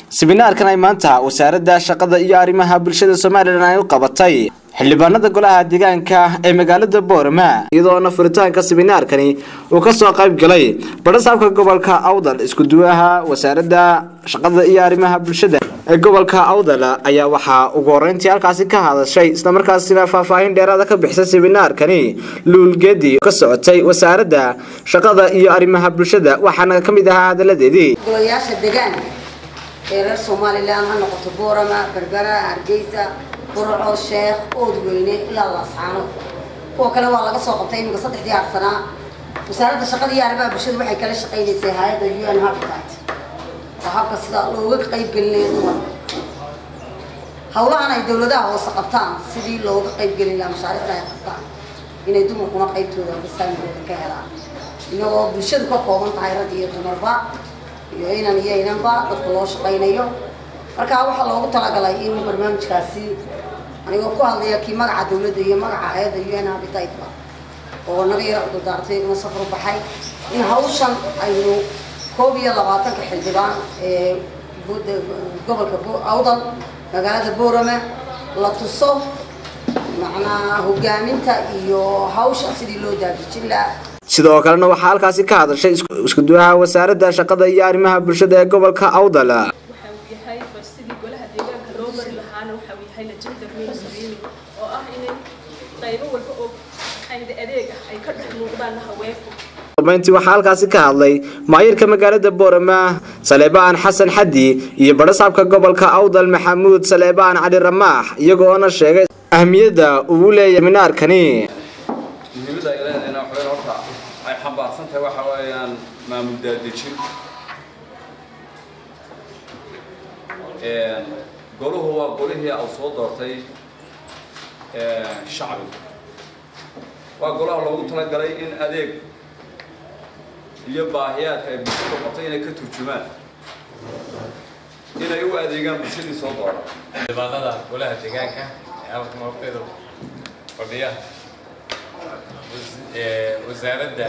siminaarkan ay maanta wasaaradda shaqada iyo arrimaha bulshada somalilan ay u qabatay xildhibaanada golaha deegaanka ee magaalada boorama iyadoona furitaanka siminaarkani uu kasoo qayb galay badhasaabka gobolka awdal iskuduwaha wasaaradda shaqada iyo arrimaha bulshada ee gobolka awdal ayaa waxaa ugu horeyntii halkaasi ka hadashay islamarkaasina faahfaahin dheeraada ka bixisay siminaarkani luulgeedi ka socotay wasaaradda shaqada iyo arrimaha bulshada waxaana ka mid ahaa hadaladeedii golayaasha deegaanka ee reer somalilan ha noqoto boorama berbera hargeysa burco sheekh oodweyne ilaa laascaano kuwa kale waa laga soo qabtay iminka saddexdii arsanaa wasaaradda shaqada iyo arrimaha bulshada waxay kala shaqaynaysay hay-adda u n habitat oo habka sida looga qayb gelinayo dumarka hawlahan ay dawladaha hoose qabtaan sidii looga qayb gelin lahaa mashaariicda ay qabtaan inay dumarkuna qaybtooda basaamigooda ka helaan inagoo bulshadu ka kooban tahay rag iyo dumarba iyo inan iyo inanba dadka loo shaqaynayo markaa waxaa loogu talagalay in barnaamijkaasi anigoo ku hadlaya kii magaca dawladda iyo magaca hay-adda u n habititba oo naga yara ududaartay iguna safar u baxay in hawshan aynu koob iyo labaatanka xildhibaan ee gobolka awdal magaalada boorame la tuso macnaa hogaaminta iyo hawsha sidii loo daadijin lahaa sidoo kalena waxaa halkaasi ka hadashay iskuduwaha wasaaradda shaqada iyo arrimaha bulshada ee gobolka awdal waxa uu yahay bal sidii golaha deegaanka loo bari lahaana waxa uu yahay lajinta mainstreaming oo ah inay qaybo walba oo maxayda adeeg ah ay ka dhex muuqdaan haweenku dambeyntii waxaa halkaasi ka hadlay maayirka magaalada boorama saleebaan xasan xaddi iyo badhasaabka gobolka awdal maxamuud saleebaan cali ramaax iyagoona sheegay ahmiyadda uu leeyahay minaarkani muhiimadda ay leedahayna waxweyn horta ay xambaarsan tahay waxa weeyaan maamul daadejin goluhu waa golihii au soo doortay shacbiga waa golaha loogu talagalay in adeeg iyo baahiyaadka ay bulshadu qabtay inay ka turjumaan inay u adeegaan bulshadii soo doora xildhibaanada golaha deegaanka ee halkan horteeda fadhiya wasaaradda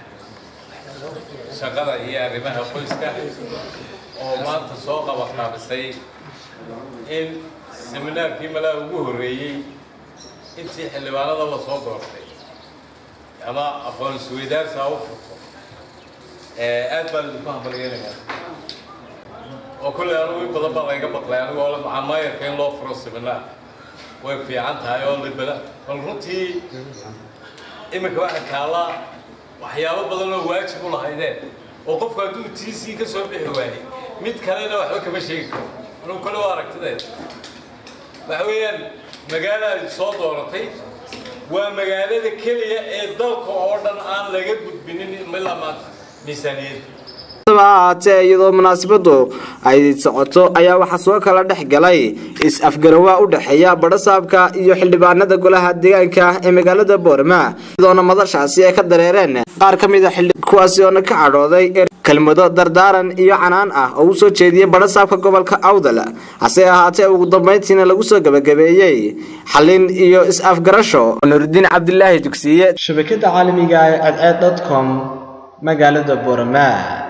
shaqada iyo arrimaha qoyska oo maanta soo qabaqaabisay in seminaarkii malaha ugu horreeyey intii xildhibaanada la soo doortay ama aqoon isweydaarsi ha u furto aad baan idinku hambalyeelayaa oo kulley anigu in badan baa layga baqlay anigoo la macamayarka in loo furo seminaar way fiican tahay oo libada bal runtii iminka waxaa taallaa waxyaabo badan oo waajib u lahaydeen oo qofku hadduu t c ka soo bixi waayey mid kalena waxba kama sheegi karo anugu kale waa aragtideed waxa weeyaan magaalaad soo dooratay waa magaalada keliya ee dalka oo dhan aan laga gudbinin ilaa maanta miisaaniyadda ahaatee iyadoo munaasabadu ay socoto ayaa waxaa soo kala dhex galay is-afgarawaa u dhexeeya badhasaabka iyo xildhibaanada golaha deegaanka ee magaalada boorama iyadoona madashaasi ay ka dareereen qaar ka mid a kuwaasi oona ka cadhooday kelmado dardaaran iyo canaan ah oo u soo jeediyey badhasaabka gobolka awdal hase ahaatee ugu dambeyntiina lagu soo gabagabeeyey xalin iyo is-afgarasho nurudiin cabdilaahi dugsiye shabakada caalamiga ee cadceed com magaalada boorama